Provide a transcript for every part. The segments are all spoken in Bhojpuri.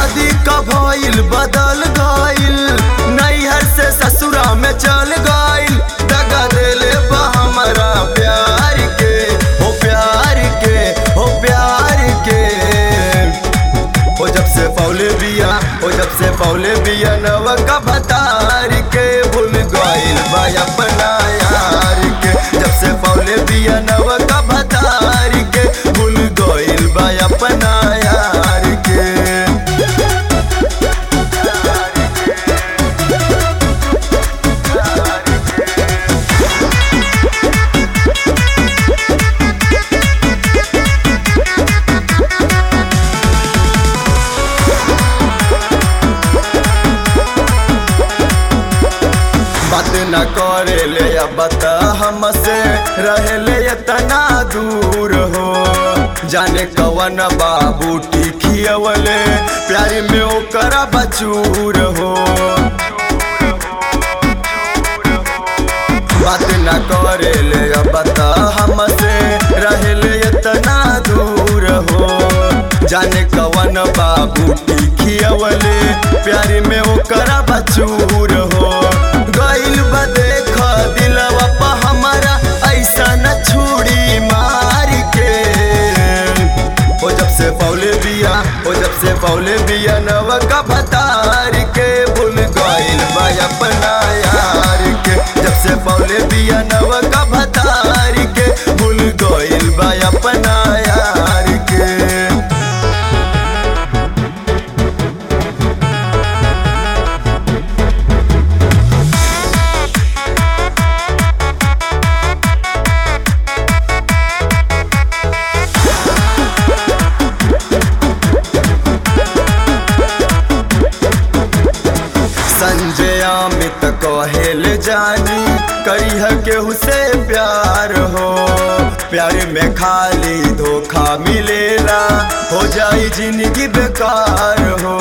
शादी का भइल बदल गइल नैहर से ससुरा में चल गइल दगा देले बा हमरा प्यार के हो प्यार के हो प्यार के ओ जब से पौले बिया ओ जब से पौले बिया नव का भतार के भूल गइल बा अपना यार के जब से पौले बिया नव का भतार के भूल गइल बा अपना यार के बात न करे ले अब बता हमसे रहे ले इतना दूर हो जाने कवन बाबू टिकियवले प्यारी में ओकर बचूर हो बात न करे ले अब बता हमसे रहे ले इतना दूर हो जाने कवन बाबू टिकियवले प्यारी में ओकर बचूर हो गइल बा देख दिलवा पा हमारा ऐसा न छुड़ी मार के ओ जब से पौले बिया ओ जब से पौले बिया नव का भतार के भूल गइल बा अपना यार के जब से पौले बिया नव का भतार के भूल गइल बा अपना यार के संजय अमित कहेल जानी करिह केहू से प्यार हो प्यार में खाली धोखा मिलेला हो जाई जिंदगी बेकार हो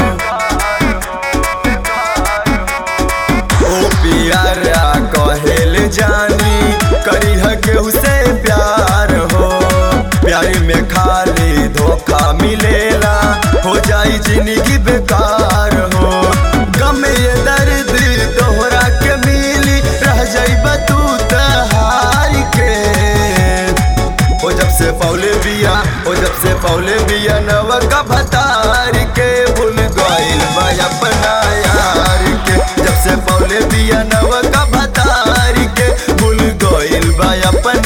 ओ प्यारा कहेल जानी करिह केहू से प्यार हो प्यार में खाली धोखा मिलेला हो जाई जिंदगी बेकार हो गम ये दर्द तोहरा के मिली रह जाइब तू तहार के ओ जब से पौले बिया ओ जब से पौले बिया नव का भतार के भूल गइल बा अपना यार के जब से पौले बिया नव का भतार के भूल गइल बा अपना